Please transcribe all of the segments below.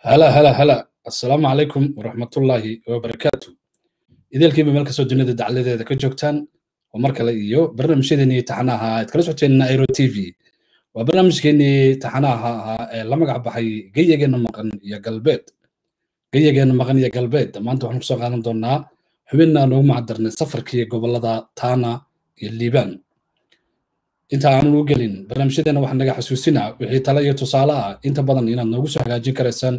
هلا هلا هلا السلام عليكم ورحمة الله وبركاته idaelkiiba meel kastoo dunida dacladeeda ka joogtaan oo mar kale iyo barnaamijyadeenii taxanaha aad kala socoteen airo t v waa barnaamijkeenii taxanaha ahaa ee la magac baxay geyageena maqan iyo galbeed geyageena maqan iyo galbeed maanta waxaan kusoo qaadan doonaa xubinna noogu macdarnay safarkii gobolada tana iyo liibaan inta aanan u gelin barnaamijyadeena waxaa naga xasuusinaa wixii tale iyo tusaale ah inta badan inaad noogu soo hagaajin karaysaan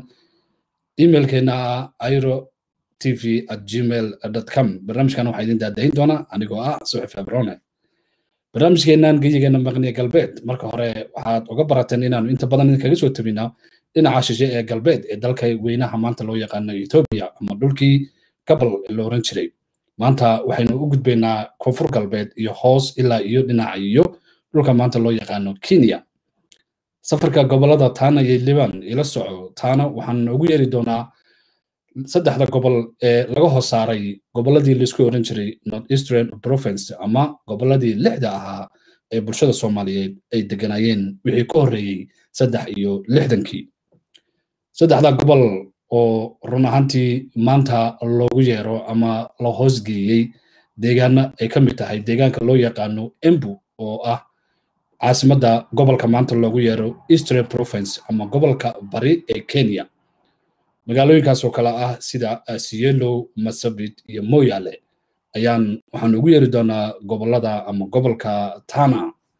emailkeena ah airo tv at gmail com barnaamijkan waxaa idin daadahin doona anigoo ah suxif abrone barnaamijkeenan geyigeena maqniye galbeed marka hore waxaad uga barateen inaanu inta badan idinkaga soo tabinaa dhinaca shishe ee galbeed ee dalka weynaha maanta loo yaqaano etoobiya ama dhulkii gabal la oran jiray maanta waxaynu u gudbaynaa koonfur galbeed iyo hoos ilaa iyo dhinaca iyo dhulka maanta loo yaqaano kenya safarka gobolada taana iyo liban ila soco taana waxaan noogu yeeri doonaa saddexda gobol ee laga hoos saaray goboladii laisku oran jiray north eastern province ama goboladii lixda ahaa ee bulshada soomaaliyeed ay deganayeen wixii ka horreeyey saddex iyo lixdankii saddexda gobol oo run ahaantii maanta loogu yeero ama la hoosgeeyey deegaana ay ka mid tahay deegaanka loo yaqaano embu oo ah caasimadda gobolka maanta loogu yeero eastern province ama gobolka bari ee kenya magaalooyinkaas oo kale ah sida asielo masabit iyo moyale ayaan waxaan ugu yeeri doonaa gobolada ama gobolka tana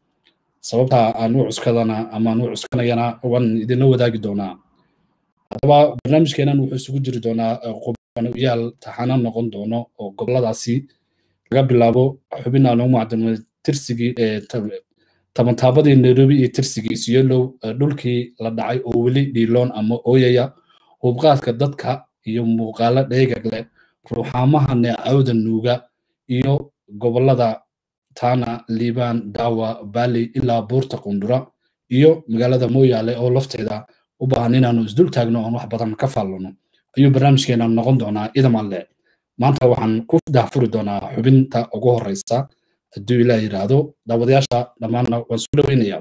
sababta aan u cuskadana ama aan u cuskanayana waan idinla wadaagi doonaa haddaba barnaamijkeenan wuxuu isugu jiri doonaa qubanoyaal taxana noqon doono oo goboladaasi laga bilaabo xubin aan ugu macdamay tirsigii ee tabantaabadii nairobi iyo tirsigii siyelow dhulkii la dhacay oo weli dhiiloon ama ooyaya hubqaadka dadka iyo muuqaalo dheegag leh ruuxaamaha neecawda nuuga iyo gobolada tana liibaan daawa bali ilaa buurta qundura iyo magaalada mooyaale oo lafteeda u baahan inaanu isdul taagno oon wax badan ka faallano ayuu barnaamijkeena noqon doonaa idam alle maanta waxaan ku daahfuri doonaa xubinta ugu horeysa hadduu ilaah yidhaahdo daawadayaasha dhammaanna waan soo dhoweynayaa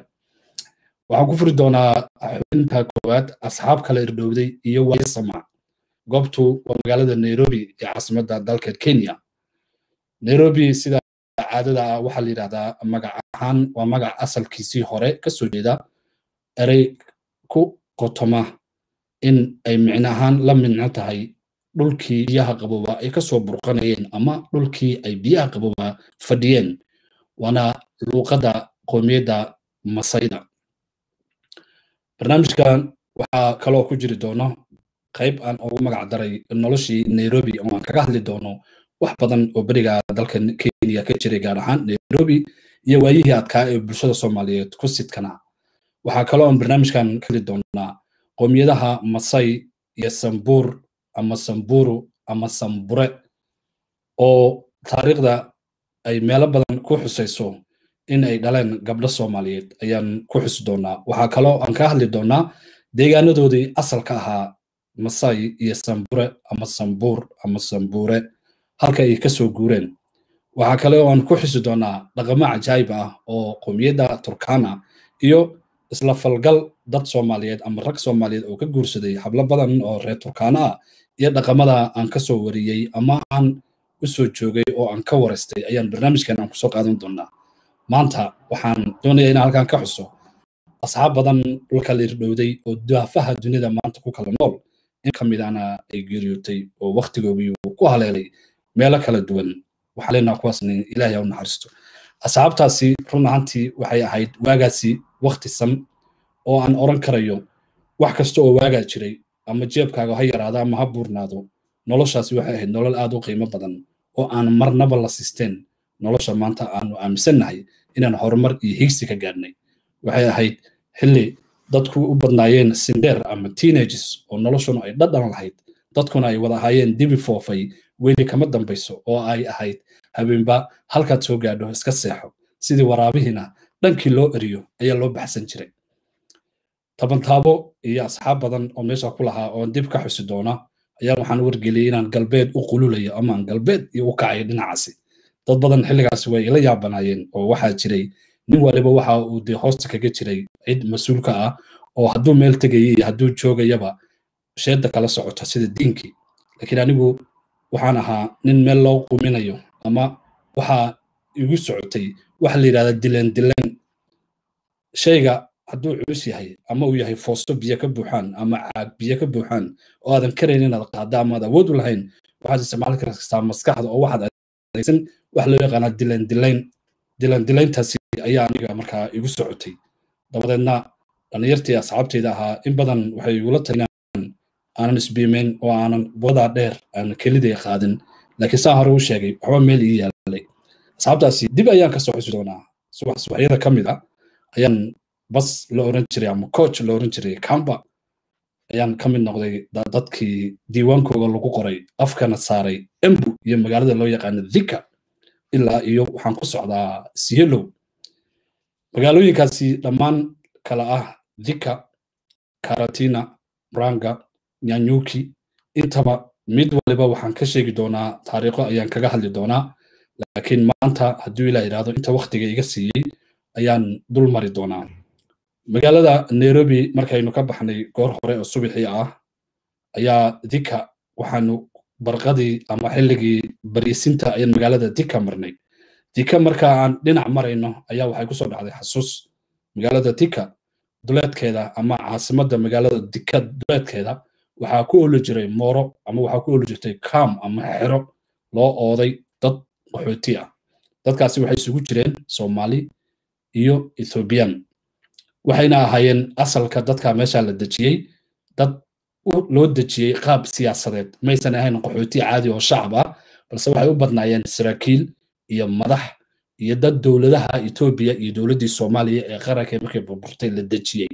waxaan ku furi doonaa xubinta koowaad asxaab kala irdhowday iyo waaye samac goobtu waa magaalada nairobi ee caasimadda dalka kenya nairobi sida caadada ah waxaa la yidhahdaa magac ahaan waa magac asalkiisii hore kasoo jeeda erey ku qotoma in ay micno ahaan la micno tahay dhulkii biyaha qabooba ay kasoo burqanayeen ama dhulkii ay biyaha qabooba fadhiyeen waana luuqadda qoomiyadda masayda barnaamijkan waxaa kaloo ku jiri doono qayb aan ugu magac daray noloshii nairobi oo aan kaga hadli doono wax badan oo beriga dalka kenya ka jiray gaar ahaan nairobi iyo waayihii adkaa ee bulshada soomaaliyeed ku sidkana waxaa kaloo aan barnaamijkan ka hadli doonaa qoomiyadaha masai iyo sambuur ama samburu ama sambure oo taariikhda ay meelo badan ku xusayso in ay dhaleen gabdho soomaaliyeed ayaan ku xusi doonaa waxaa kaloo aan ka hadli doonaa deegaanadoodii asalka ahaa masai iyo sambure ama sambuur ama sambure halka ay kasoo guureen waxaa kale oo aan ku xusi doonaa dhaqamo cajaayib ah oo qowmiyadda turkana iyo isla falgal dad soomaaliyeed ama rag soomaaliyeed oo ka guursaday hablo badan oo reer turkana ah iyo dhaqamada aan kasoo wariyey ama aan usoo joogay oo aan ka waraystay ayaan barnaamijkan aan kusoo qaadan doonaa maanta waxaan doonaya inaan halkan ka xuso asxaab badan dhulka la irdhowday oo daafaha dunida maanta ku kala nool in ka midana ay geeriyootay oo waktigoogii uu ku haleelay meelo kala duwan waxaa leenaha kuwaasna ilaahay u naxariisto asxaabtaasi run ahaantii waxay ahayd waagaasi wakti san oo aan oran karayo wax kasta oo waagaa jiray ama jeebkaaga ha yaraado ama ha buurnaado noloshaasi waxay ahayd nolol aad u qiimo badan oo aan marnaba la sisteen nolosha maanta aanu aaminsannahay inaan horumar iyo higsi ka gaadhnay waxay ahayd xilli dadku u badnaayeen sindeer ama teenages oo noloshuna ay dhadhan lahayd dadkuna ay wada ahaayeen dibi foofay weli kama dambayso oo ay ahayd habeenba halkaad soo gaadho iska seexo sidii waraabihiina dhankii loo eriyo ayaa loo baxsan jiray tabantaabo iyo asxaab badan oo meesha ku lahaa oon dib ka xusi doona ayaa waxaan wargeliyey inaan galbeed u qululayo ama aan galbeed iyo u kacayo dhinacaasi dad badan xilligaasi way ila yaabanaayeen oo waxaa jiray nin waliba waxa uu dee hoosta kaga jiray cid mas-uulka ah oo hadduu meel tegaya iyo hadduu joogayaba sheedda kala socota sida diinkii laakiin anigu waxaan ahaa nin meel loo quminayo ama waxaa igu socotay waxa la yidhahda dileen dileen shayga hadduu culus yahay ama uu yahay foosto biyo ka buuxaan ama caag biyo ka buuxaan oo aadan karayn inaad qaadda ama aad awood u lahayn waxaad isticmaali kartaa maskaxda oo waxaad adeegsan wax loo yaqaanaa dileen dileen dileen dileyntaasi ayaa aniga markaa igu socotay dabadeedna dhallinyartii asxaabteyda ahaa in badan waxay igula talinaan aanan isbiimeyn oo aanan wadaa dheer aanan keliday qaadin laakiin saa hore u sheegay waxba meel ii yaalay asxaabtaasi dib ayaan ka soo xusi doonaa subax subaxyada ka mid ah ayaan bas la oran jiray ama coach la oran jiray kamba ayaan ka mid noqday dadkii diiwaankooga lagu qoray afkana saaray embu iyo magaalada loo yaqaano dhika ilaa iyo waxaan ku socdaa sielow magaalooyinkaasi dhammaan kala ah dhika karatina ranga nyanyuki intaba mid waliba waxaan ka sheegi doonaa taariikho ayaan kaga hadli doonaa laakiin maanta hadduu ilaa idhaahdo inta waktiga iga siiyey ayaan dul mari doonaa magaalada nairobi markaynu ka baxnay goor hore oo subaxii ah ayaa dika waxaanu barqadii ama xilligii bariisinta ayaan magaalada dika marnay dika marka aan dhinac marayno ayaa waxay kusoo dhacday xasuus magaalada dika duleedkeeda ama caasimadda magaalada dika duleedkeeda waxaa ku oli jiray mooro ama waxaa ku oli jirtay kam ama xero loo ooday dad qaxooti ah dadkaasi waxay isugu jireen soomaali iyo ethoobiyan waxayna ahaayeen asalka dadka meesha la dejiyey dad loo dejiyey qaab siyaasadeed maysan ahayn qaxooti caadi oo shacab ah balse waxay u badnaayeen saraakiil iyo madax iyo dad dowladaha etoobiya iyo dowladdii soomaaliya ee qaranka markay burburtay la dejiyey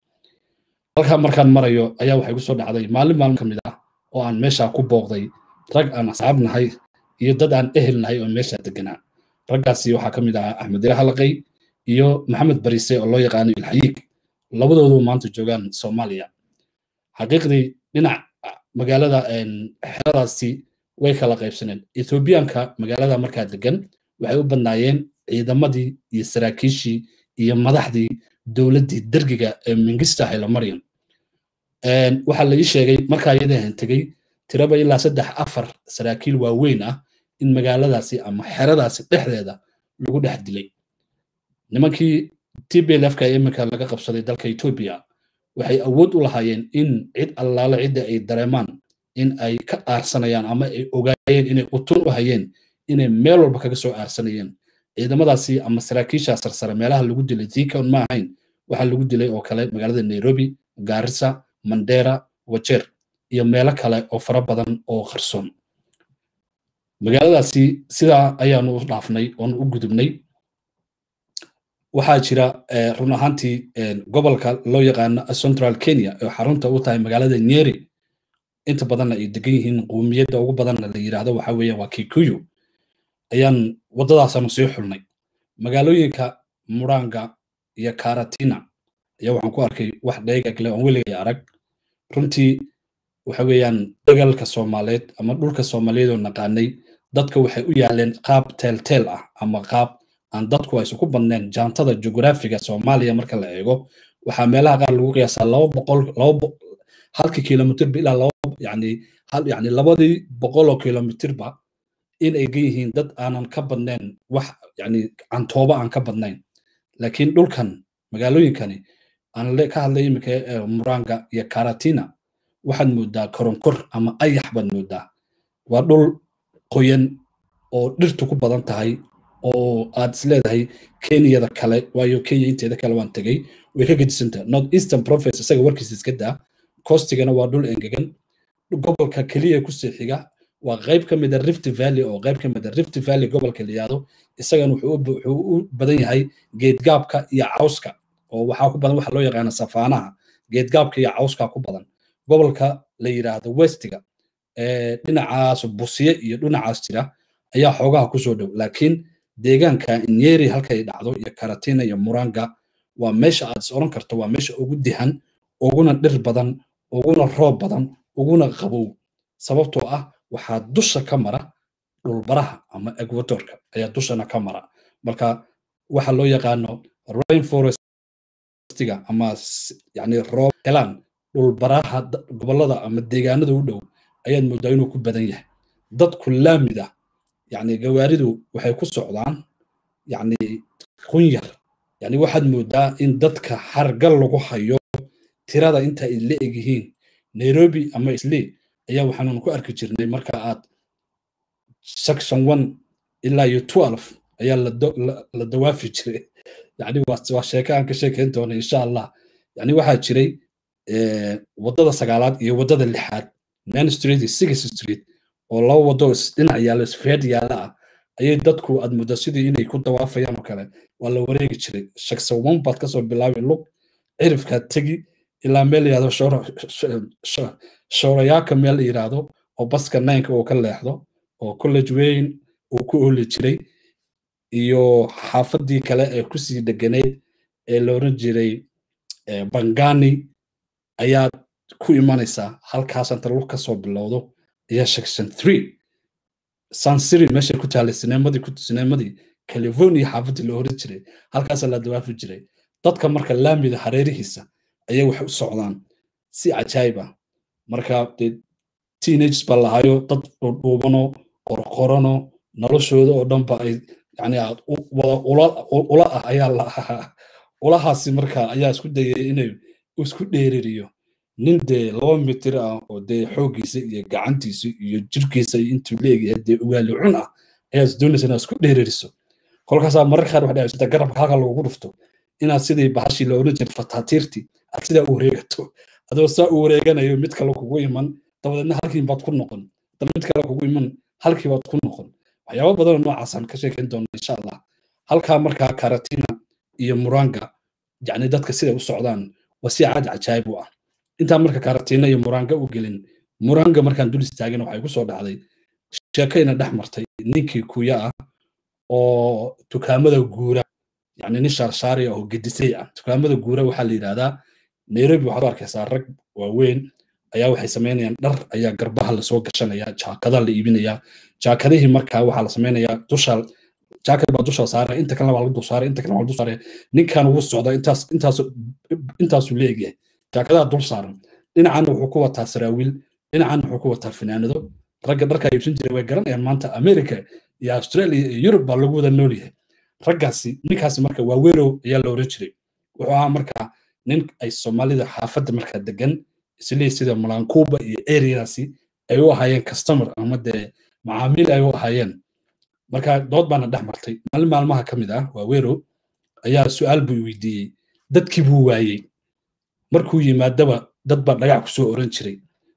halkaa markaan marayo ayaa waxay kusoo dhacday maalin maalin ka mid ah oo aan meesha ku booqday rag aan asxaab nahay iyo dad aan ehel nahay oo meesha deganaa raggaasi waxaa ka mid ahaa axmed ila halaqay iyo maxamed barise oo loo yaqaano ilxayiig labadoodu maanta joogaan soomaaliya xaqiiqdii dhinac magaalada xeradaasi way kala qaybsaneen ethoobiyaanka magaalada markaa degan waxay u badnaayeen ciidamadii iyo saraakiishii iyo madaxdii dowladdii dergiga ee mingista haylomaryan waxaa la ii sheegay markaa iyadahan tegey tiraba ilaa saddex afar saraakiil waaweyn ah in magaaladaasi ama xeradaasi dhexdeeda lagu dhex dilay nimankii tblfka iminka laga qabsaday dalka etoobiya waxay awood u lahaayeen in cid allaale cidda ay dareemaan in ay ka aarsanayaan ama ay ogaayeen inay utun u hayeen inay meel walba kaga soo aarsanayeen ciidamadaasi ama saraakiisha sarsare meelaha lagu dilay thikon ma ahayn waxaa lagu dilay oo kale magaalada nairobi gaarisa mandera wajeer iyo meelo kale oo fara badan oo qarsoon magaaladaasi sidaa ayaanu u dhaafnay oonu u gudubnay waxaa jira run ahaantii gobolka loo yaqaano central kenya oo xarunta u tahay magaalada nyeri inta badanna ay degan yihiin quumiyadda ugu badanna la yidhaahdo waxa weeye waa kikuyu ayaan waddadaasaanu sii xulnay magaalooyinka muranga iyo karatina ayaa waxaan ku arkay wax dheegagle oon weligay arag runtii waxa weeyaan dagalka soomaaliyeed ama dhulka soomaaliyeed oo naqaanay dadka waxay u yaaleen qaab teelteel ah ama qaab aan dadku aysan ku badneen jaantada jugraafiga soomaaliya marka la eego waxaa meelaha qaar lagu qiyaasaa laba boqol laba halkii kilomitirba ilaa laba yani hal yani labadii boqol oo kilomitirba in ay gan yihiin dad aanan ka badnayn wax yani cantooba aan ka badnayn laakiin dhulkan magaalooyinkani aan ka hadlay iminka muranga iyo karatina waxaad moodaa koronkor ama ayax baad moodaa waa dhul qoyan oo dhirtu ku badan tahay oo aad is leedahay kenyada kale waayo kenya inteeda kale waan tegey way ka gedisantaha north eastern province isaga warkiisa iska daa coastigana waa dhul engegan gobolka keliya kusii xiga waa qayb ka mid a rift valley oo qayb ka mid a rift valley gobolka la yihahdo isagana wuxuu u badan yahay geedgaabka iyo cawska oo waxaa ku badan waxa loo yaqaana safaanaha geedgaabka iyo cawska ku badan gobolka la yidhaahdo westiga dhinacaas busiye iyo dhinacaas jira ayaa xoogaha kusoo dhow laakiin deegaanka nyeri halkay dhacdo iyo karatina iyo muranga waa meesha aad is oran karto waa meesha ugu dihan uguna dhir badan uguna roob badan uguna qabow sababtoo ah waxaa dusha ka mara dhulbaraha ama equatorka ayaa dushana ka mara marka waxa loo yaqaano rainforestiga ama yani roob helaan dhulbaraha gobollada ama deegaanada u dhow ayaad moodaa inuu ku badan yahay dadku laamid ah yacni gawaaridu waxay ku socdaan yacni qunyar yacni waxaad moodaa in dadka hargal lagu hayo tirada inta ay la eg yihiin nairobi ama islee ayaa waxaanu ku arki jirnay marka aad section one ilaa iyo twelve ayaa la dawaafi jiray yani waa sheeke aan ka sheekayn doona insha allah yani waxaa jiray waddada sagaalaad iyo waddada lixaad main street iyo six street oo laba waddo dhinac yaalla isfeed yaalla ah ayay dadku aad muddo sidii inay ku dawaafayaan oo kale waa la wareegi jiray section one baad kasoo bilaabi lug cirifkaad tegi ilaa meel yidhahdo shoorayaaka meel la yidhaahdo oo baska nineka uu ka leexdo oo college weyn uu ku ooli jiray iyo xaafadii kale ee kusii deganayd ee la oran jiray bangani ayaad ku imanaysaa halkaas inta lug kasoo bilowdo ayaa section three sansiri meeshay ku taalay sineemadii sineemadii california xaafadii la oran jiray halkaasaa la dawaafi jiray dadka marka laamida hareerihiisa ayay waxay u socdaan si cajaayib ah marka dee teenages baa lahayo dad dhuubano qorqorano noloshooda oo dhanba ay yani ula ah ayaa lahaa ulahaasi marka ayaa isku dayay inay isku dheeririyo nin dee laba mitir ah oo dee xooggiisa iyo gacantiisa iyo jirkiisa intuu leegyahay dee ugaali cun ah ayaa is doonaysa inaad isku dheeririso kolkaasaa marar qaar waxay dhacaysa garabka halka lagugu dhufto inaad sidii bahashii la oran jiray fataatiirtii aad sidaa u wareegato adoo saa u wareeganayo mid kale kugu iman dabadeedna halkii baad ku noqon daba mid kale kugu iman halkii baad ku noqon waxyaaba badanoo noocaasaan ka sheekayn doona insha allah halkaa markaa karatina iyo muranga yacni dadka siday u socdaan waa si caad cajaayib u ah intaan marka karatina iyo muranga u gelin muranga markaan dul istaagin waxay ku soo dhacday sheekayna dhex martay ninkii kuya ah oo dukaamada guura yani nin shaarshaari ah oo gedisay ah dukaamada guura waxaa la yidhahdaa nairobi waxaad u arkaysaa rag waaweyn ayaa waxay samaynayaan dhar ayaa garbaha lasoo gashanaya jaakada la iibinaya jaakadihii markaa waxaa la samaynayaa dusha jaakad baa dusha saaraya inta kalena waa lagu dul saaraya inta kalena waa lagu dul saaraya ninkan ugu socda intaas intaas intaasuu leegyahay jaakadaha dul saaran dhinacan wuxuu ku wataa saraawiil dhinacan wuxuu ku wataa finaanado ragga dharkaa iibsan jiray way garanayaan maanta america iyo australia iyo yurub baa lagu wada nool yahay raggaasi ninkaasi marka waa werow ayaa la oran jiray wuxuu ahaa markaa nin ay soomaalida xaafadda markaa degan islee sida malankuba iyo areadaasi ay u ahaayeen customer ama dee macaamiil ay u ahaayeen marka dood baana dhex martay maalin maalmaha ka mid ah waa werow ayaa su-aal buu weydiiyey dadkii buu waayey markuu yimaadaba dad baa dhagax kusoo oran jiray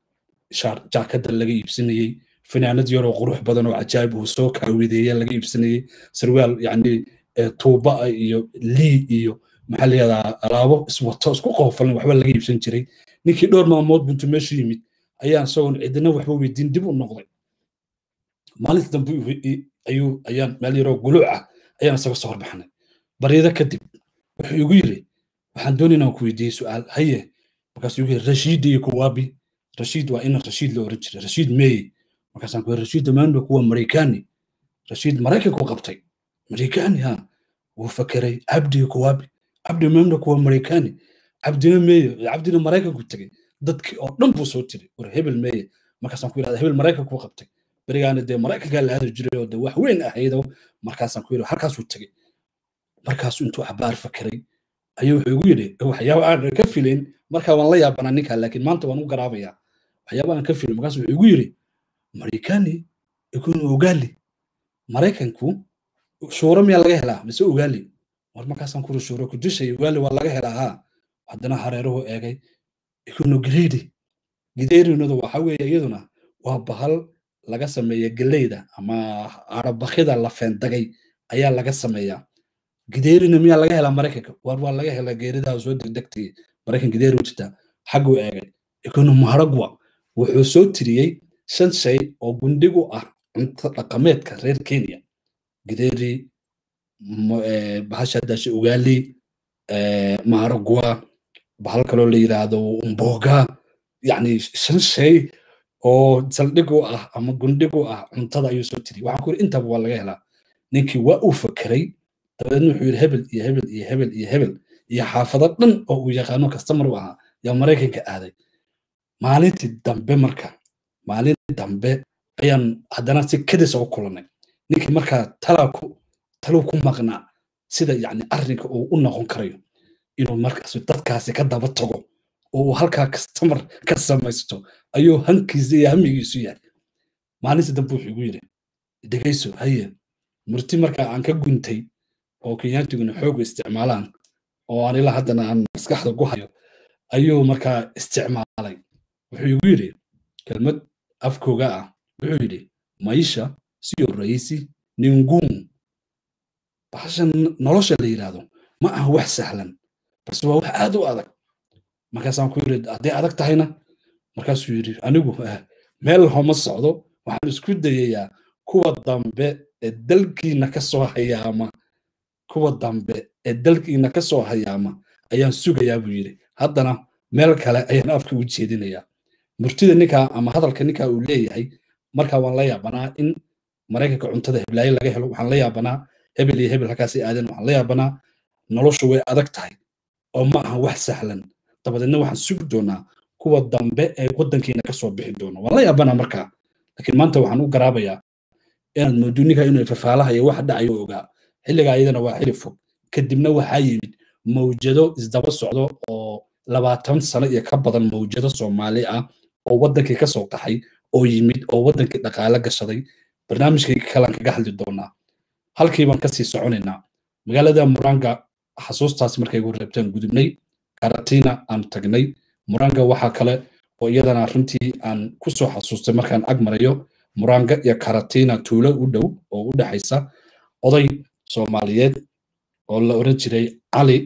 jaakada laga iibsanayey finaanad yaroo qurux badan oo cajaayib uu soo kaawideeya laga iibsanayey sarwaal yacni tuuba iyo lii iyo maxaa la yihahdaa alaabo iswato isku qoofalan waxba laga iibsan jiray ninkii dhowr maalmood buntu meeshu yimid ayaan isagoon cidina waxba weydiin dib u noqday maalinta dambe ayuu ayaan meel yaroo guluuc ah ayaan isaga soo horbaxnay baryada kadib wuxuu igu yiri waxaan doonay inaan ku weydiiyey su-aal haye markaasuu igu yiri rashiid iyo kuwaabi rashiid waa ina rashiid la oran jiray rashiid meeye markaasaan ku rashiid damaanba kuwa maraykaani rashiid maraykanku qabtay maraykaani ha wuu fakeray cabdi kuwaabi cabdi maamna kuwa maraykaani cabdina meeye cabdina maraykanku tegey dadkii oo dhan buu soo tiray war hebel meeye markaasaan ku yidhahda hebel maraykanku qabtay berigaana dee maraykankaa la aadi jiray oo dee wax weyn ahaydo markaasaan ku yidhi halkaasuu tegey markaasuu intuu cabaar fakeray ayuu wuxuu igu yidhi waxyaaba aan ka filayn markaa waan la yaabanaa ninkaa laakiin maanta waan u garaabayaa waxyaaba aan ka filayn markaasuu wuxuu igu yidhi maraykaani ikunu ugaali maraykanku shuuro miyaa laga helaa mise ugaali war markaasaan kuri shuuro ku dishay ugaali waa laga helaa haa haddana hareeruhu eegay ikunu gireedi gideerinadu waxa weeye iyaduna waa bahal laga sameeya geleyda ama arabakida la feendagay ayaa laga sameeyaa gideerina miyaa laga helaa maraykanka war waa laga helaa geeridaa soo degdegtay maraykan gideeri jirta xagguu eegay ikunu maharagwa wuxuu soo tiriyey shan shay oo gundhigu ah cunto dhaqameedka reer kenya gideeri bahasha dashe ugaali maharagwa bahal kaloo la yidhaahdo mboga yacni shan shay oo saldhigu ah ama gundhigu ah cuntada ayuu soo tiriyey waxaan ku yidhi intaba waa laga helaa ninkii waa uu fakeray dabadeedna wuxuu yidhi hebel iyo hebel iyo hebel iyo hebel iyo xaafado dhan oo uu yaqaano kastamar u ahaa yaa maraykanka aaday maalintii dambe marka maalintii dambe ayaan haddana si kadisa u kulannay ninkii markaa talaa ku taluu ku maqnaa sida yacni arrinka uu u noqon karayo inuu markaas dadkaasi ka daba tago oo uu halkaa kastamar ka samaysto ayuu hankiisa iyo hamigiisu yahay maalintii dambe wuxuu igu yidhi dhegayso haye murti markaa aan ka guntay oo kenyaantiguna xooga isticmaalaan oo aan ilaa haddana aan maskaxda ku hayo ayuu markaa isticmaalay wuxuu igu yidhi kelmad afkooga ah wuxuu yidhi maisha siyo raisi ni ngumu bahashan nolosha la yidhaahdo ma aha wax sahlan balse waa wax aad u adag markaasaan ku yidhi hadday adag tahayna markaasuu yidhi anigu meel homa socdo waxaan isku dayayaa kuwa dambe ee dalkiina ka soo hayaama kuwa dambe ee dalkiina ka soo hayaama ayaan sugayaa buu yidhi haddana meel kale ayaan afka u jeedinayaa murtida ninkaa ama hadalka ninkaa uu leeyahay markaa waan la yaabanaa in maraykanka cuntada heblaayo laga helo waxaan la yaabanaa hebel iyo hebel halkaasi aadan waxaan la yaabanaa noloshu way adag tahay oo ma aha wax sahlan dabadeedna waxaan sugi doonaa kuwa dambe ee waddankiina ka soo bixi doona waan la yaabanaa markaa laakiin maanta waxaan u garaabayaa inaad moodo ninka inuu fafaalaha iyo wax dhacayo ogaa xilliga ayadana waa xili fog kadibna waxaa yimid mawjado isdaba socdo oo labaatan sano iyo ka badan mawjado soomaali ah oo waddankii ka soo qaxay oo yimid oo waddankii dhaqaale gashaday barnaamijkii kalaan kaga hadli doonaa halkii baan kasii soconaynaa magaalada muranga xasuustaas markay gu reebteen gudubnay karatina aan tagnay muranga waxaa kale oo iyadana runtii aan ku soo xasuustay markaan ag marayo muranga iyo karatina tuulo u dhow oo u dhexaysa oday soomaaliyeed oo la oran jiray cali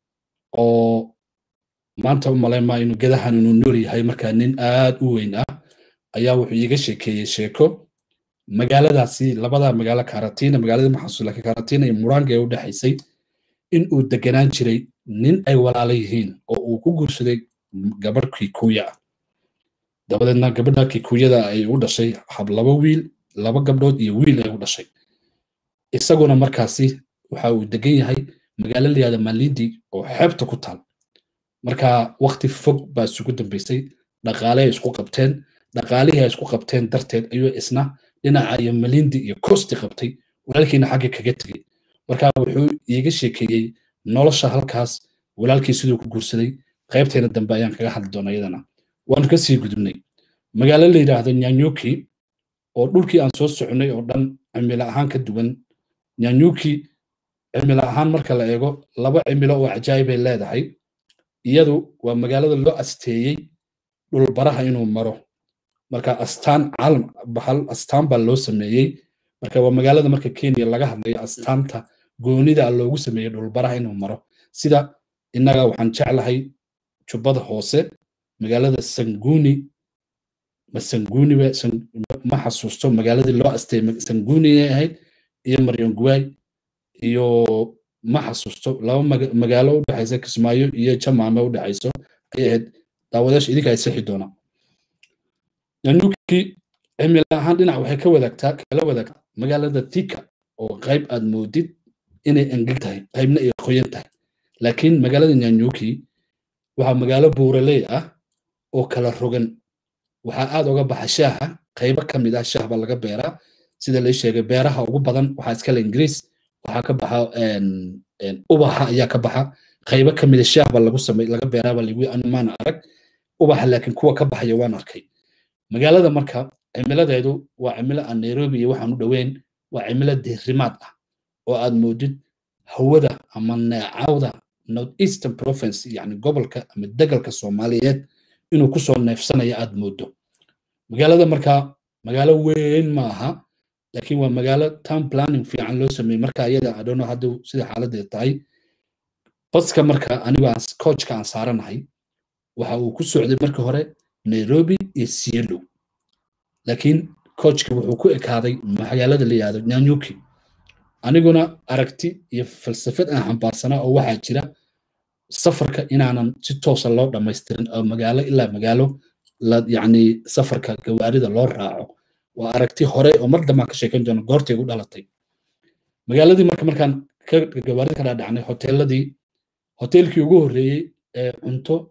oo maanta u malaymaa inuu gedahan inuu nool yahay markaa nin aad u weyn ah ayaa wuxuu iiga sheekeeyey sheeko magaaladaasi labada magaalo karatina magaalada maxasuus laakiin karatina iyo muranga ee u dhexaysay in uu deganaan jiray nin ay walaala yihiin oo uu ku guursaday gabadh kikuya ah dabadeedna gabadha kikuyada ay u dhashay hab laba wiil laba gabdhood iyo wiil ay u dhashay isaguna markaasi waxa uu degan yahay magaalo layihahda malindi oo xeebta ku taal marka wakti fog baa isugu dambeysay dhaqaale ay isku qabteen dhaqaalihii ay isku qabteen darteed ayuu isna dhinaca iyo malindi iyo kosti qabtay walaalkiina xagga kaga tegey marka wuxuu iiga sheekeeyey nolosha halkaas walaalkii siduu ku guursaday qaybteena dambe ayaan kaga hadli doona iyadana waanu ka sii gudubnay magaalo la yidhaahdo nyanyuki oo dhulkii aan soo soconay oo dhan cimilo ahaan ka duwan nyanyuki cimilo ahaan marka la eego laba cimilo oo cajaa'ibay leedahay iyadu waa magaalada loo asteeyey dhulbaraha inuu maro marka astaan caalam bahal astaan baa loo sameeyey marka waa magaalada marka kenya laga hadlayo astaanta goonida loogu sameeyey dhulbaraha inuu maro sida innaga waxaan jeclahay jubbada hoose magaalada sanguni ma sanguni ma xasuusto magaaladii loo asteeyey sanguni ay ahayd iyo maryanguwaay iyo ma xasuusto laba magaalo u dhexaysa kismaayo iyo jamaame u dhexayso ayay ahayd daawadayaasha idinka ay sixi doonaa yanuki cimilo ahaan dhinac waxay ka wadaagtaa kala wadaagtaa magaalada thika oo qayb aad moodid inay engeg tahay qaybna ay qoyan tahay laakiin magaalada nyanyuki waxaa magaalo buuraley ah oo kala rogan waxaa aad uga baxa shaaha qaybo ka mid ah shaah baa laga beeraa sida la sheegay beeraha ugu badan waxaa iskale ingiriis waxaa ka baxa ubaxa ayaa ka baxa qaybo ka mid a shaah baa lagu samey laga beeraaba lagu maana arag ubaxa laakiin kuwa ka baxaya waan arkay magaalada marka cimiladeedu waa cimilo aan nairobi iyo waxaan u dhoweyn waa cimilo diirimaad ah oo aad moodid hawada ama neecawda north eastern province yani gobolka ama degalka soomaaliyeed inuu kusoo neefsanaya aad moodo magaalada marka magaalo weyn ma aha laakiin waa magaalo town planning fiican loo sameeyey marka iyada adhono hadda sida xaaladeed tahay baska marka anigo aan coachka aan saaranahay waxa uu ku socday marka hore nairobi iyo sielo laakiin coachka wuxuu ku ekaaday magaalada la yihahdo nyanyuki aniguna aragti iyo falsafad aan xambaarsanaa oo waxaa jira safarka inaanan si toosa loo dhammaystirin oo magaalo ilaa magaalo yani safarka gawaarida loo raaco waa aragti hore oo mar dambaan ka sheekan doono goortay u dhalatay magaaladii marka markaan gawaarida ka dhaadhacnay hoteeladii hoteelkii ugu horreeyey ee cunto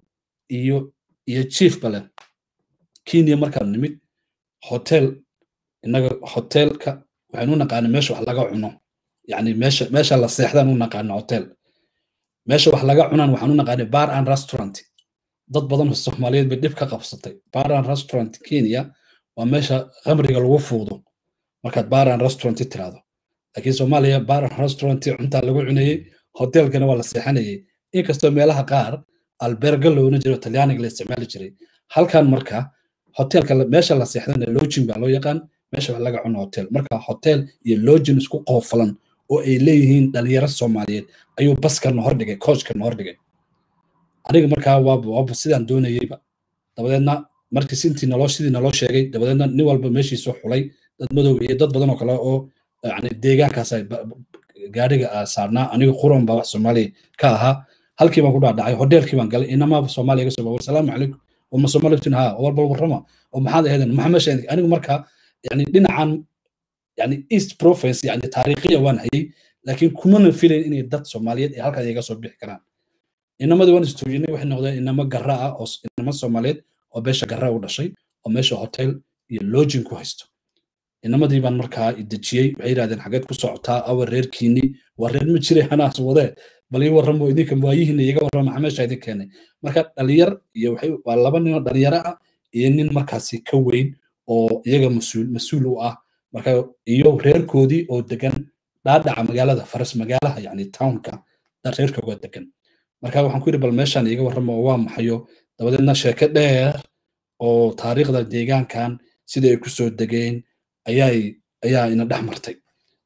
iyo iyo chiefba leh kenya markaan nimid hotel innaga hotelka waxaynu u naqaana meesha wax laga cuno yani meesha meesha la seexdaan u naqaana hotel meesha wax laga cunaan waxaan u naqaana bar and restaurant dad badan oo soomaaliyeed bay dhib ka qabsatay bar and restaurant kenya waa meesha khamriga lagu fuudo markaad bar and restaurant tiraahdo laakiin soomaaliya bar and restaurant cuntaa lagu cunayey hotelkana waa la seexanayay inkastoo meelaha qaar alberga loona jiro talyaaniga la isticmaali jiray halkan marka hotelka meesha la seexdana login baa loo yaqaan meesha wax laga cuno hotel marka hotel iyo login isku qoofalan oo ay leeyihiin dhalinyaro soomaaliyeed ayuu baskana hordhigay coachkana hordhigay aniga markaa waaba waaba sidaan doonayeyba dabadeedna markii sintii naloo sidii naloo sheegay dabadeedna nin walba meeshiisu xulay dad madow iyo dad badan oo kale oo yani deegaankaas gaadhiga saarnaa aniga quran baa wax soomaaliya ka ahaa halkii baan ku dhaadhacay hoteelkii baan galay inamaaba soomaaliya ga soo war salaamu calaykum وما سومالتين ها والبل ورما وما هذا هذا ما مش يعني انا مركا يعني دين عن يعني ايست بروفنس يعني تاريخيا وان هي لكن كمان فيلين اني دad Soomaaliyeed ee halka iyaga soo bixi karaan inamada waan istuujinay waxay noqdeen inama garra ah oo inama Soomaaliyeed oo beesha garra u dhashay oo meesha hotel iyo lodging ku haysto inamadii baan markaa idajiyey waxay yidhahdeen xageed ku socotaa awa reerkiini waa reer ma jiray hanaas wadee bal ii warramo idinka waayihiina iga warrama maxaa meesha idin keenay marka dhalinyar iyo waxay waa laba nin oo dhalinyaro ah iyo nin markaasi ka weyn oo iyaga mas-uul mas-uul u ah marka iyo reerkoodii oo degan dhaadhaca magaalada faras magaalaha yani townka reerkooga degan marka waxaan ku yidhi bal meeshaan iga warramo oo waa maxayo dabadeedna sheeke dheer oo taariikhda deegaankan sida ay kusoo degeen ayaay ayaa ina dhex martay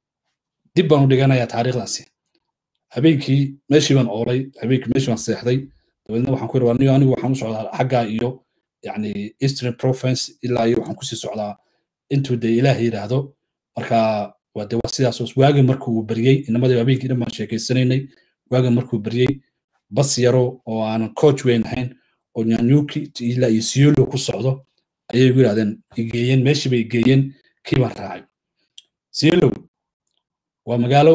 dib baan u dhiganayaa taariikhdaasi habeenkii meeshii baan oolay habeenkii meeshii baan seexday dabeedna waxaan ku yidhi warniyo anigu waxaan u socdaa xaggaa iyo yani eastern province ilaa iyo waxaan kusii socdaa intuu dee ilaah yidhaahdo marka waa de waa sidaas waaga markuu baryey inamadii habeenkii dhan baan sheekeysanaynay waaga markuu baryey bas yaro oo aanan coach weyn ahayn oo nyanyuki ilaa iyo siyolo ku socdo ayay igu yidhahdeen igeeyeen meeshii bay igeeyeen kii baan raacay siyolo waa magaalo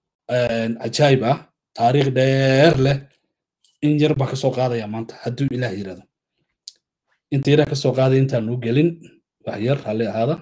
cajaayib ah taariikh dheer leh in yar baa kasoo qaadaya maanta hadduu ilaah yirahdo inta yaraa kasoo qaaday intaanu gelin wax yar halli ahaada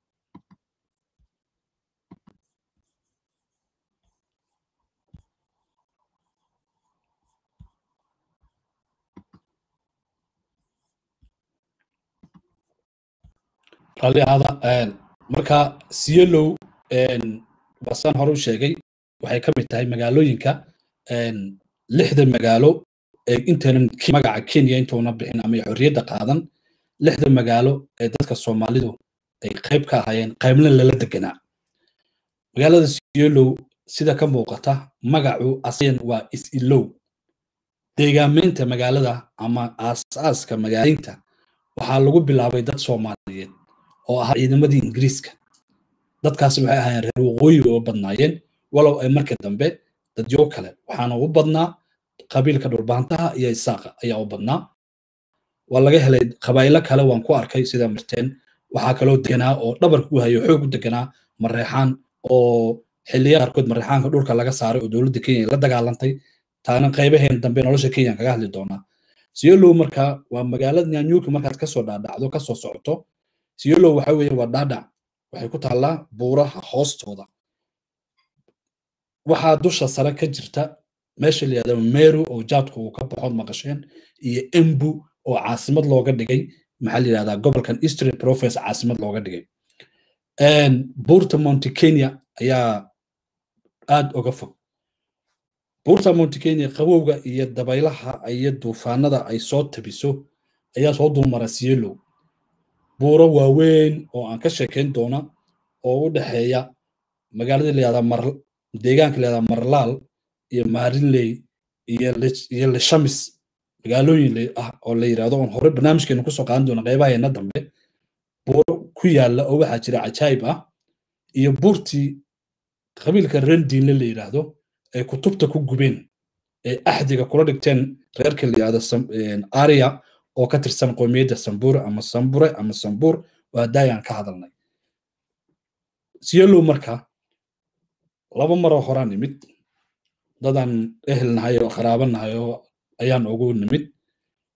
halli ahaada marka siyolow basaan hore u sheegay waxay ka mid tahay magaalooyinka lixda magaalo ee intaynan magaca kenya intuuna bixin ama xorriyadda qaadan lixda magaalo ee dadka soomaalidu ay qayb ka ahaayeen qaybna lala deganaa magaalada siyolow sida ka muuqata magacu asayan waa is-ilow deegaameynta magaalada ama aasaaska magaalaynta waxaa lagu bilaabay dad soomaaliyeed oo ahaa ciidamadii ingiriiska dadkaasi waxay ahaayeen reer waqooyi oo badnaayeen walow ay markii dambe dadyo kale waxaana u badnaa qabiilka dhulbaantaha iyo isaaqa ayaa u badnaa waa laga helay qabaa'ilo kale waan ku arkay sida marteen waxaa kaloo deganaa oo dhabarka u hayo xoog u deganaa mareexaan oo xilliya qaarkood mareexaanka dhulka laga saaray oo dowladda kenya la dagaalantay taana qaybaheen dambe nolosha kenya kaga hadli doonaa siyolow marka waa magaalada nyanyuki markaad kasoo dhaadhacdo kasoo socoto siyolow waxa weeye waa dhaadhac waxay ku taallaa buuraha hoostooda waxaa dusha sare ka jirta meesha la yihahdo meru oo jaadku uu ka baxood maqasheen iyo embu oo caasimad looga dhigay maxaa la yihahdaa gobolkan eastern province caasimad looga dhigay buurta monte kenya ayaa aad uga fog buurta monte kenya qabowga iyo dabaylaha iyo duufaanada ay soo tabiso ayaa soo dulmara sielow buuro waaweyn oo aan ka sheekayn doona oo u dhexeeya magaalada layihahdaa mar deegaanka layihahdaa marlaal iyo maarinley iyo lishamis magaalooyin ah oo la yidhahdo oon hore barnaamijkeena kusoo qaadan doona qaybaheena dambe buuro ku yaalla oo waxaa jira cajaayib ah iyo buurtii qabiilka rendiinle la yidhaahdo ay kutubta ku gubeen ee axdiga kula dhigteen reerka la yidhahdo aria oo ka tirsan qoomiyadda sambure ama sambure ama sambuur waa daayaan ka hadalnay siyolow marka laba maroo horaan nimid dadaan ehel nahay oo qaraabo nahay oo ayaan ugu nimid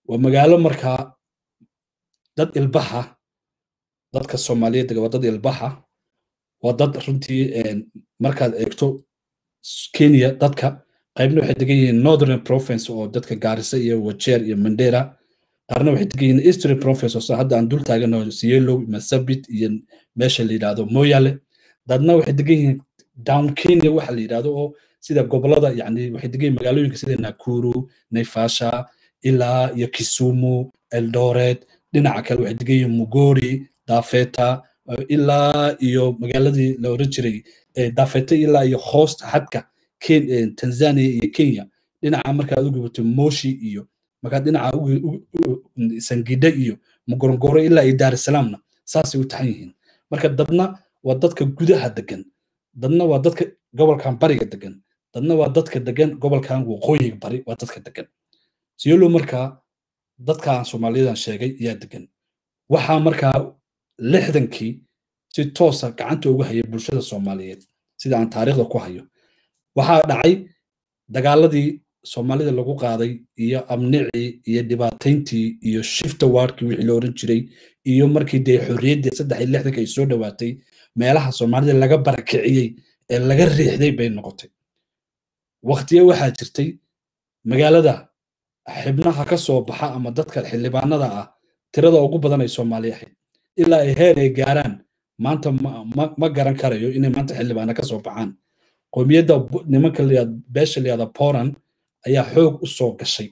waa magaalo markaa dad ilbaxa dadka soomaaliyeed waa dad ilbaxa waa dad runtii markaad eegto kenya dadka qaybna waxay degan yihiin northern province oo dadka gaarisa iyo wajeer iyo mandera qaarna waxay degan yihiin eastern province oo hadda aan dul taagano siyelow masabit iyo meesha la yidhaahdo moyale dadna waxay degan yihiin down kenya waxa la yidhaahdo oo sida gobolada yani waxay degan yihiin magaalooyinka sida nakuru naivasha ilaa iyo kisumu eldoret dhinaca kale waxay degan yihiin mugori dafeta ilaa iyo magaaladii la oran jiray dafeta ilaa iyo hoosta xadka tanzania iyo kenya dhinaca markaad u gubato moshi iyo markaad dhinaca sangidhe iyo mugorongoro ilaa iyo daarusalaamna saasay u taxan yihiin marka dadna waa dadka gudaha degan dadna waa dadka gobolkan bariga degan dadna waa dadka degan gobolkan waqooyiga bari waa dadka degan siyolo markaa dadkaan soomaaliyadan sheegay ayaa degan waxaa markaa lixdankii si toosa gacanta ugu hayay bulshada soomaaliyeed sida aan taariikhda ku hayo waxaa dhacay dagaaladii soomaalida lagu qaaday iyo amnicii iyo dhibaatayntii iyo shifta waarkii wixii la oran jiray iyo markii dee xorriyaddii saddex iyo lixdanka ay soo dhowaatay meelaha soomaalida laga barakiciyey ee laga riixday bay noqotay waktiye waxaa jirtay magaalada xibnaha ka soo baxa ama dadka xildhibaanada ah tirada ugu badan ay soomaali ahayd ilaa ay heer ay gaaraan maanta ma garan karayo inay maanta xildhibaana ka soo baxaan qowmiyadda nimanka beesha layada poland ayaa xoog u soo gashay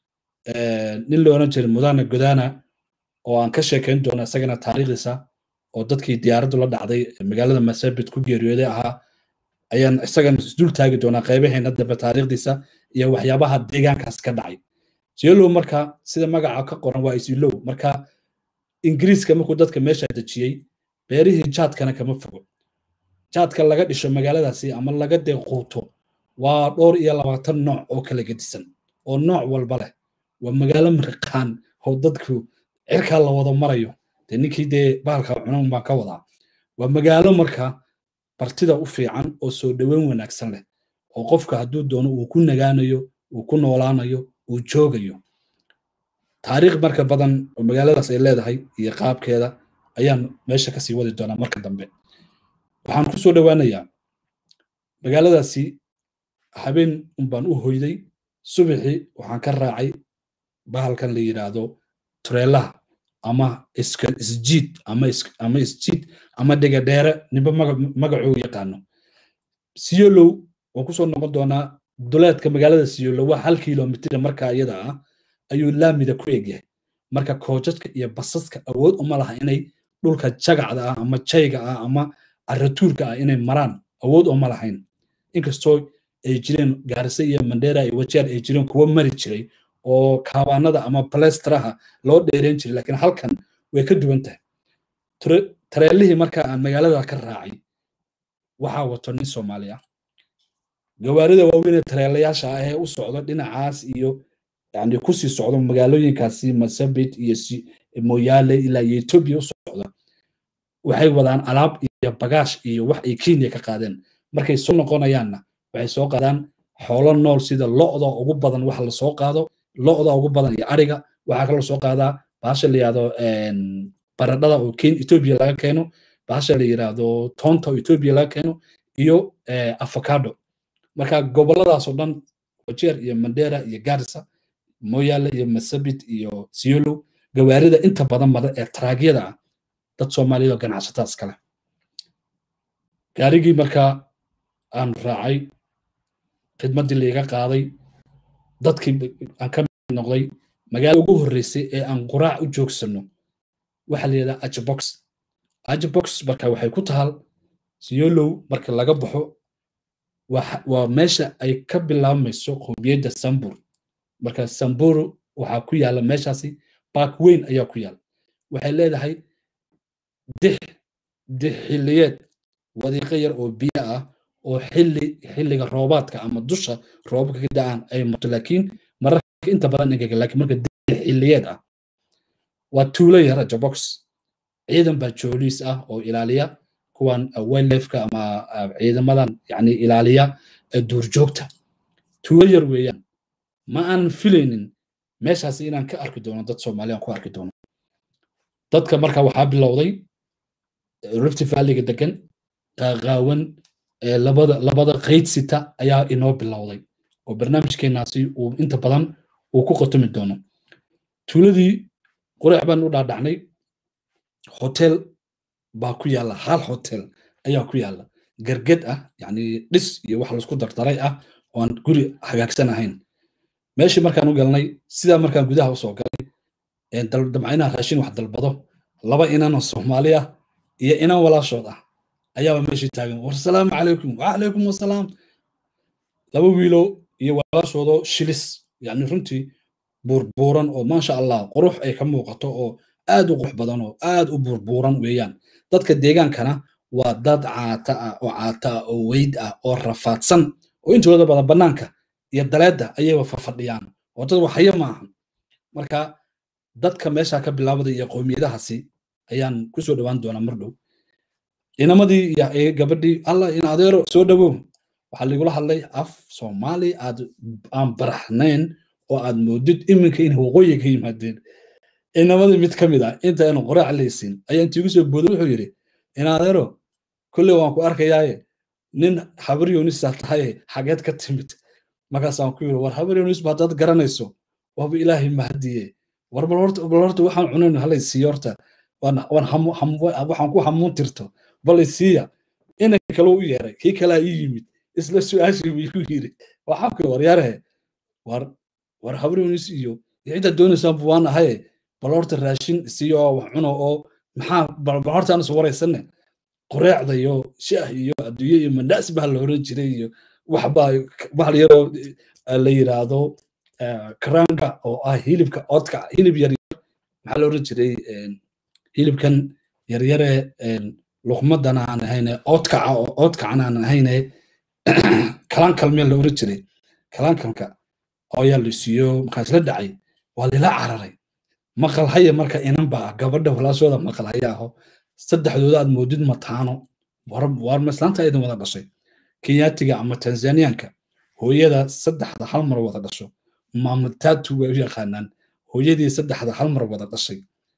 nin la oran jiray mudana godana oo aan ka sheekayn doono isagana taariikhdiisa oo dadkii diyaaraddu la dhacday magaalada masabit ku geeriyooday ahaa ayaan isagana isdul taagi doonaa qaybaheena dambe taariikhdiisa iyo waxyaabaha deegaankaas ka dhacay siolow marka sida magaca ka qoran waa isilow marka ingiriiska markuu dadka meesha dejiyey beerihii jaadkana kama fogo jaadka laga dhisho magaaladaasi ama laga deequuto waa dhowr iyo labaatan nooc oo kala gedisan oo nooc walba leh waa magaalo mariqaan oo dadku cirkaa la wada marayo dee ninkii dee bahalka cunan baan ka wadaa waa magaalo marka bartida u fiican oo soo dhoweyn wanaagsan leh oo qofka hadduu doono uu ku nagaanayo uu ku noolaanayo uu joogayo taariikh marka badan oo magaaladaas ay leedahay iyo qaabkeeda ayaan meesha kasii wadi doonaa marka dambe waxaan ku soo dhowaanayaa magaaladaasi habeen unbaan u hoyday subaxii waxaan ka raacay bahalkan la yidhaahdo tureelaha ama isjiid ama isjiid ama dhegadheere ninba magacuu yaqaano siyolow waan kusoo noqon doonaa duleedka magaalada siyolow waa hal kilomitr marka iyada ah ayuu laamida ku egyahay marka koojadka iyo basaska awood uma laha inay dhulka jagacda ah ama jayga ah ama caratuurka ah inay maraan awood uma lahayn inkastoo ay jireen gaarisa iyo mandera iyo wajeer ay jireen kuwo mari jiray oo kaabaanada ama balestaraha loo dheereyn jiray laakiin halkan way ka duwan tahay tareelihii marka aan magaalada ka raacay waxaa wato nin soomaali ah gawaarida waaweynee tareelayaasha ah ee u socdo dhinacaas iyo yani kusii socdo magaalooyinkaasi masabit iyo moyaale ilaa iyo etoobiya u socda waxay wadaan alaab iyo bagaash iyo wax ay kenya ka qaadeen markay soo noqonayaanna waxay soo qaadaan xoolo nool sida lo'da ugu badan wax la soo qaado lo'da ugu badan iyo ariga waxaa kaloo soo qaadaa baasha la yidhahdo baradhada oo etoobiya laga keeno baasha la yidhahdo toonta oo etoobiya laga keeno iyo avocado marka goboladaasoo dhan wajeer iyo mandera iyo garissa moyaale iyo masabit iyo siolo gawaarida inta badan mada ee taraagyada ah dad soomaaliyeed oo ganacsataas kale gaarigii markaa aan raacay khidmaddii laiga qaaday dadkii aan ka mid noqday magaala ugu horreysay ee aan quraac u joogsano waxaa la yidhahdaa ajbox ajbox marka waxay ku tahal siyolow marka laga baxo waa meesha ay ka bilaabmayso qowmiyadda sambur marka samburu waxaa ku yaala meeshaasi baak weyn ayaa ku yaala waxay leedahay dix dix xilliyeed wadiiqo yar oo biyo ah oo xilli xilliga roobaadka ama dusha roobabka ka da-aan ay marto laakiin mararka inta badan ingega laakiin marka dix xilliyeed ah waa tuulo yara jabox ciidan baa jooliis ah oo ilaaliya kuwan wildlifeka ama ciidamadan yani ilaaliya duurjoogta tuulo yar weeyaan ma aan filaynin meeshaasi inaan ka arki doono dad soomaaliyan ku arki doono dadka marka waxaa bilowday rift valleyga degan qaaqaawan labada labada qayd sita ayaa inoo bilowday oo barnaamijkeenaasi uu inta badan uu ku qotumi doono tuuladii qureex baan u dhaadhacnay hotel baa ku yaalla hal hotel ayaa ku yaalla garged ah yani dhis iyo wax laisku dardaray ah oo aan guri hagaagsan ahayn meeshii markaan u galnay sidaa markaan gudaha usoo galay damca inaan raashin wax dalbado laba inanoo soomaali ah iyo inan walaashood ah ayaaba meeshii taagan war salaamu calaykum wacalaykum wasalaam laba wiilo iyo walaashoodoo shilis yani runtii buurbuuran oo maasha allah qurux ay ka muuqato oo aad u qurux badan oo aad u buurbuuran weeyaan dadka deegaankana waa dad caata ah oo caata ah oo weyd ah oo rafaadsan oo intooda badan bannaanka iyo daleedda ayayba fafadhiyaan oo dad waxaya ma ahan marka dadka meesha ka bilaabada iyo qowmiyadahaasi ayaan kusoo dhowaan doonaa mar dhow inamadii iyo gabadhii allah in adeero soo dhowow waxaa laigula hadlay af soomaali aad aan baraxnayn oo aad moodid iminka in waqooyi ka yimaadeen inamadii mid ka mid ah inta aynu qoraac laysin ayaa intiigu soo booday wuxuu yidhi in adeero kulley waan ku arkayaaye nin habar yunisaa tahaye xageed ka timid markaasaan ku yidhi war habar yunis baa dad garanayso waaba ilaahay mahadiye war bal horta waxaan cunayn halay siiyo horta waxaan ku hamuun tirto balay siiya inay kale u yeeray kii kalea ii yimid isla su-aashii buu igu yidhi waxaan ku waryaarahe war war habar yunis iyo cidda doonaysaan bu waan ahaye bal horta raashin siiyo oo wax cuno oo maxaa bal hortaan is waraysanne qoreecda iyo shaah iyo adduunye iyo mandhaas baa la oran jiray iyo waxbaa bahal yaroo la yiraahdo karanga oo ah hilibka oodka hilib yar maxaa la oran jiray hilibkan yaryare luqmadana aan ahayne oodkaca oo oodkacana aan ahayne kalankalmeel la oran jiray kalankalka ayaa la siiyo markaas la dhacay waa lila cararay maqal haya marka inan baa gabadha walaashooda maqal haya aho saddexdooda aad moodid mataano war maslaanta idin wada dhashay kenyaatiga ama tanzaniyanka hooyada saddexda hal mar wada dhasho maamataatu way u yaqaanaan hooyadii saddexda hal mar wada dhashay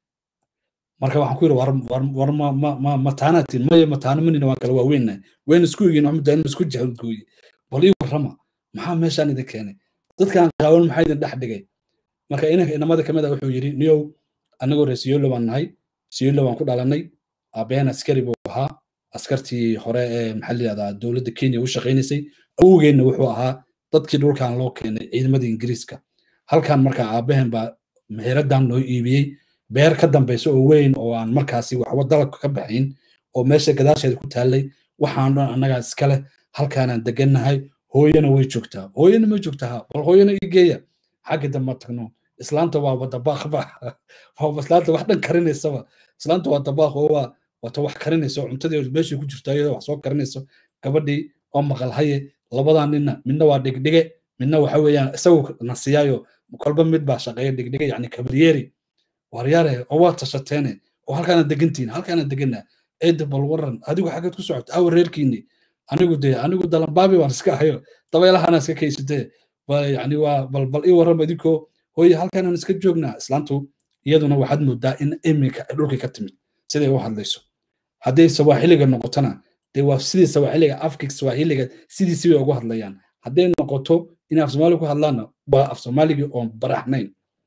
marka waxaan ku yidhi war mataanati maya mataano manina waan kala waaweynna wayna isku egin maxamuda in isku jahangooye bal ii warrama maxaa meeshaan idin keenay dadkaan qaawan maxaa idin dhex dhigay marka inanka inamada kamid a wuxuu yidhi niyow anagoo reer siyolo baan nahay siyolo baan ku dhalanay aabaheen askari buu ahaa askartii hore ee maxaa layihahdaa dowladda kenya u shaqaynaysay awogeenna wuxuu ahaa dadkii dhulkan loo keenay ciidamadii ingiriiska halkan marka aabaheen baa meheraddan loo iibiyey beer ka dambaysa oo weyn oo aan markaasi waxba dalabka ka baxayn oo meesha gadaasheeda ku taallay waxaan dhan annagaa iskale halkaanaan degannahay hooyana way joogtaa hooyana ma joogtaa bal hooyana ii geeya xagga dambe tagno islaanta waaba dabaaqba waaba islaanta wax dhan karinaysaba islaanta waa dabaaq oo waa wata wax karinayso cuntadii meeshii ku jirto iyadoo wax soo karinayso gabadhii oo maqal haye labadaa ninna midna waa dhigdhige midna waxa weeyaan isagu nasiyaayo kolba mid baa shaqeeya dhigdhige yani kabaryeeri waryaare oo waa tashateene oo halkaana degantiin halkaana degana eedda bal waran adigu xaggeed ku socota awa reerkiini anigu dee anigu dalambaabi baan iska ahayo dabeelahana iska kaysatee yani waa bal bal ii warrama idinkoo hooye halkaanaan iska joognaa islaantu iyaduna waxaad moodaa in iminka ay dhulkii ka timid siday u hadlayso hadday sawaaxiliga noqotona dee waa sidii sawaaxiliga afka sawaaxiliga sidiisi bay ugu hadlayaan hadday noqoto inay af soomaali ku hadlaanna waa af soomaaligii oon baraxnayn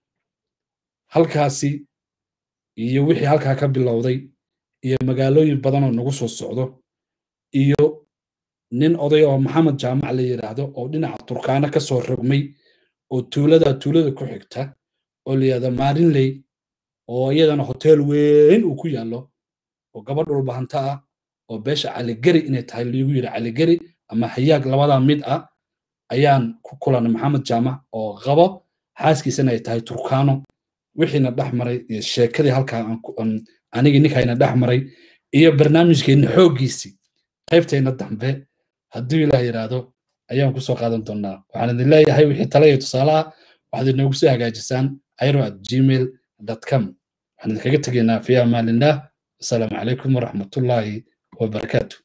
halkaasi iyo wixii halkaa ka bilowday iyo magaalooyin badan oo nagu soo socdo iyo nin oday oo maxamed jaamac la yidhaahdo oo dhinaca turkaana ka soo rogmay oo tuulada tuulada ku xigta oo la yidhahdo maarinley oo iyadana hotel weyn uu ku yaallo oo gabadh dhulbahanta ah oo beesha caligeri inay tahay liigu yidhi caligeri ama hayaag labadaa mid ah ayaan ku kulanay maxamed jaamac oo qabo xaaskiisana ay tahay turkaano wixiina dhex maray iyo sheekadii halkaa anigii ninkayna dhex maray iyo barnaamijkeenna xooggiisii qaybteenna dambe hadduu ilaah yidhaahdo ayaan kusoo qaadan doonaa waxaan idin leeyahay wixii tale iyo tusaalaha waxaad inoogu soo hagaajisaan airo at gmail com waxaan idinkaga tegaynaa fi amaanillah asalaamu calaykum waraxmatullaahi wabarakaatu